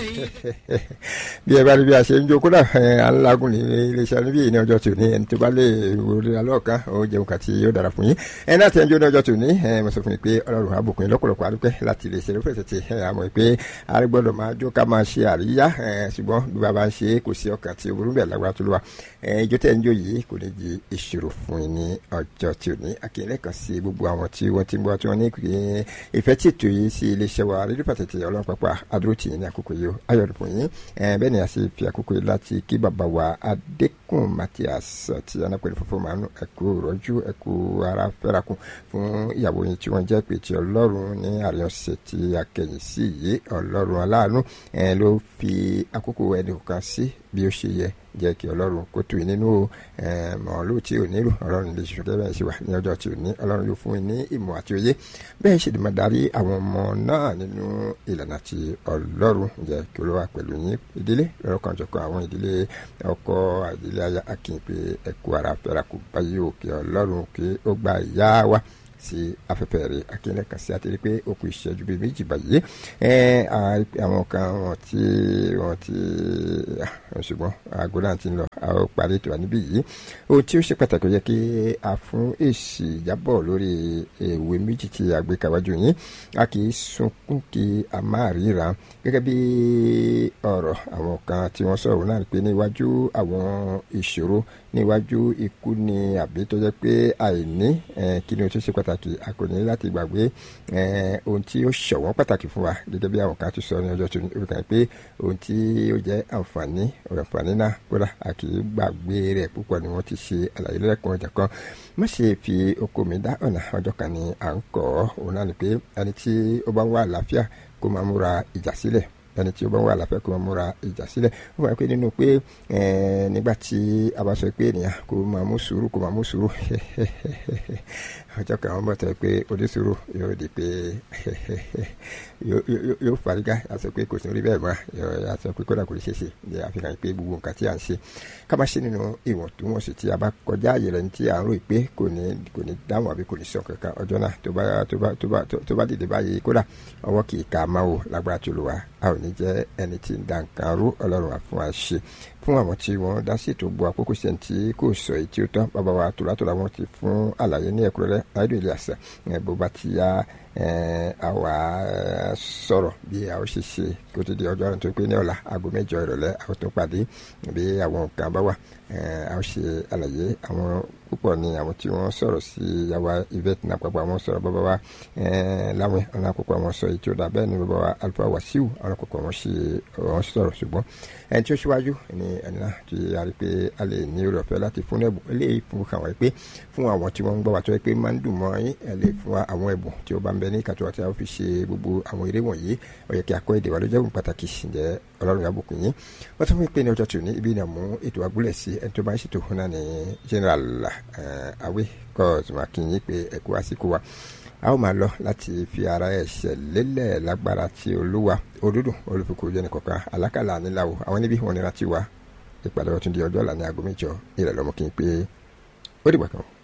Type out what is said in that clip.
bí ẹ bá rí bí a ṣe ń jó kódà alágùn ní iléeṣẹ́ níbí yìí ní ọjọ́ tòní ẹni tó bá lè wọlé alọ́ọ̀kan ó jẹun kàtí yóò dára fún yín ẹni láti ẹnjọ́ ní ọjọ́ tòní mo sọ fún yín pé ọlọ́run àbùkún yín lọ́pọ̀lọpọ̀ àdúpẹ́ láti iléeṣẹ́ ló fẹsẹ̀ ti àmọ́ pé arígbọ́dọ̀ máa jó ká máa ṣe àríyá ṣùgbọ́n bí bàbá ń ṣe kò sí ọkàn tí burú bẹ́ẹ̀ lágbára tó lọ́wọ́ ìjọ tẹ̀ ń jó yìí kò ní di ìṣòro fún yín ní ọjọ́ tòní akínyẹlẹ́ kan sí gbogbo àwọn tí wọ́n ti ń bọ́ tí wọ́n ní ìfẹ́ tí ètò yìí sí iléeṣẹ́ wa rédíò pàtàkì ọlọ́run pápá adúró tì yín ní àkókò yìí ayọ̀dùn fún yín bẹ́ẹ̀ ni a sì fi àkókò yìí láti kí bàbá wa adékùn Matthias tí anápẹ̀lẹ̀ fúnfún máa ń ẹ̀kú rọ́jú ẹ̀kú ara fẹ́rakùn fún ìyàwó yìí tí wọ́n jẹ́ pé ti ọlọ́run ní àríyànṣẹ́ tí a kẹ̀yìn sí yìí ọlọ́run aláàánú ló fi àkókò ẹnì kan sí bí ó ṣe yẹ jẹ́ kí ọlọ́run kó tù yín nínú mọ̀ọ́lù tí ò nílò ọlọ́run lè ṣiṣẹ́ bẹ́ẹ̀ ṣe wà ní ọjọ́ tí ò ní ọlọ́run yóò fún yín ní ìmọ̀ àti òye bẹ́ẹ̀ ṣe dìmọ̀ darí àwọn ọmọ náà nínú ìlànà tí ọlọ́run jẹ́ kí olówó pẹ̀lú yín ìdílé lọ́kànjọ̀kan àwọn ìdílé ọkọ ìdílé aya akin pé ẹ̀kú ara fẹ́ra kù báyìí òkè ọlọ́run kí ó gba ìyá wa sí afẹ́fẹ́ rẹ̀ akínyẹlẹ́ kan sí àtẹ̀lé pé ó kù ìṣẹ́jú bíi méjì báyìí àwọn kan wọn ti wọn ti ṣùgbọ́n aago náà ti ń lọ a ó parí ètò àníbí yìí ohun tí ó ṣe pàtàkì yẹ kí a fún èsì ìjábọ̀ lórí ìwé méjì tí a gbé kàwájú yín a kì í sunkún kí a máa ríra gẹ́gẹ́ bí ọ̀rọ̀ àwọn kan tí wọ́n sọ̀rọ̀ náà pé níwájú àwọn ìṣòro níwájú ikú ni àbí tó jẹ́ pé àìní kí ni o tó ṣe pàtàkì a kò ní láti gbàgbé ohun tí ó ṣọ̀wọ́n pàtàkì fún wa gẹ́gẹ́ bí àwọn kan ti sọ ní ọjọ́ tó ní orí kan pé ohun tí ó jẹ́ àǹfààní àǹfààní náà kódà a kì í gbàgbé rẹ̀ púpọ̀ ni wọ́n ti ṣe àlàyé lẹ́kùn ọjà kan má ṣe fi oko mi dá ọ̀nà ọjọ́ kan ni à ń kọ́ òun náà ni pé ẹni tí ó bá ń wá àlàáfíà kó máa múra ìjà sílẹ̀ ẹni tí ó bá wà láfẹ́ kó máa múra ìjà sílẹ̀ ó wà pé nínú pé nígbà tí a bá sọ pé ènìyàn kó máa mú sùúrù kó máa mú sùúrù ọjọ́ kan wọ́n bọ̀ tẹ́ pé onísùúrù yóò di pé yóò fariga a sọ pé kò sí orí bẹ́ẹ̀ mọ́ a sọ pé kódà kò ní ṣeéṣe ní àfihàn pé gbogbo nǹkan tí à ń ṣe ká má ṣe nínú ìwọ̀ntúnwọ̀nsì tí a bá kọjá àyè rẹ̀ tí à ń rò pé kò ní kò ní dáhùn àbí kò ní sọ kankan ọjọ́ náà tó bá tó bá tó bá tó bá dìde báyìí kódà ọwọ́ kì í ka máa wò lágbára tó lò wá a ò ní jẹ́ ẹni tí ń da nǹkan rú ọlọ́run wá fún wa ṣe fún àwọn tí wọ́n dá sí ètò gbọ́ àkókò sẹ́ni tí kò sọ èyí tí ó tán bàbá wa tòlátòlá wọn ti fún àlàyé ní ẹ̀kúnrẹ́rẹ́ ayédè ilé àṣà bó bá ti yá àwa sọ̀rọ̀ bí a ó ṣe ṣe kó tó di ọjọ́ àrùn tó pé ní ọ̀la aago mẹ́jọ ìrọ̀lẹ́ a ó tún pàdé bí àwọn nǹkan bá wà a ó ṣe àlàyé àwọn púpọ̀ ní àwọn tí wọ́n sọ̀rọ̀ sí yàwá yvette náà pàpọ̀ àwọn sọ̀rọ̀ bàbá wa láwọn ọ̀nà àkọ́kọ́ àwọn sọ èyí tí ó dà bẹ́ẹ̀ ni bàbá wa alfa wasiu ọ̀nà àkọ́kọ́ wọn ṣe wọn sọ̀rọ̀ ṣùgbọ́n ẹni tí ó ṣíwájú ni ẹni náà ti a rí pé a lè ní orí ọ̀fẹ́ láti fún ẹ̀bùn eléyìí fún àwọn pé fún àwọn tí wọ́n ń gbọ́ wa tó yẹ pé máa ń dùn mọ́ yín ẹ lè fún àwọn ẹ̀bùn tí ó bá ń bẹ ní ìkàtúwà tí a fi ṣe gbogbo àwọn eré wọ̀nyí ó yẹ kí a kọ́ èdè wa ló jẹ́ pàtàkì ǹjẹ́ ọlọ́run yà bùkún yín wọ́n tún fi pé ní ọjọ́ tòní ibi náà mú ètò agúnlẹ̀ sí ẹni tó bá ń ṣètò fún náà ní general awe kọ́ọ̀tù mákìnyín pé ẹ̀kú àsìkò wa a ó máa lọ láti fi ara ẹ̀ṣẹ̀ lélẹ̀ lágbára tí olúwa òdúdù olùfikùn jẹ́ nìkọ̀kan alákàlà níláwó àwọn níbí wọn nira ti wá ìpàdé ọtún di ọjọ́ ọ̀la ní aago mẹ́jọ ìrẹ̀lọ́mọ kí n pé ó dìgbà kan.